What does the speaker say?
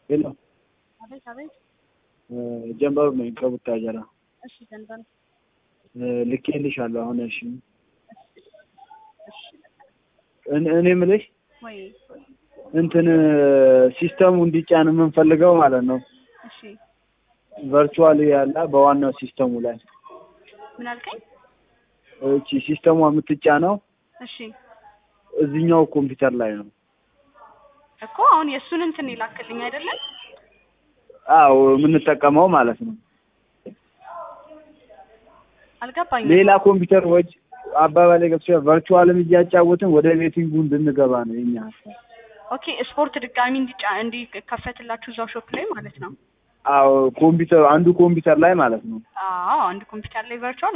ሄሎ አቤት አቤት። ጀንበሩ ነኝ ከቡታጀራ እሺ ዘንበል ልኬልሻለሁ። አሁን እሺ እሺ እኔ እኔ የምልሽ ወይ እንትን ሲስተሙ እንዲጫን የምንፈልገው ማለት ነው እሺ ቨርቹዋል ያለ በዋናው ሲስተሙ ላይ ምን አልከኝ? እቺ ሲስተሟ የምትጫነው እሺ እዚህኛው ኮምፒውተር ላይ ነው። እኮ አሁን የእሱን እንትን ይላክልኝ አይደለም? አዎ የምንጠቀመው ማለት ነው። አልገባኝም። ሌላ ኮምፒውተር ወጭ አባባል ገብቶ ቨርቹዋልም እያጫወትን ወደ ቤቲንጉ እንድንገባ ነው የኛ ሀሳብ። ኦኬ ስፖርት ድጋሚ እንዲጫ እንዲከፈትላችሁ እዛው ሾፕ ላይ ማለት ነው። አዎ ኮምፒውተር አንዱ ኮምፒውተር ላይ ማለት ነው። አዎ አንድ ኮምፒውተር ላይ ቨርቹዋል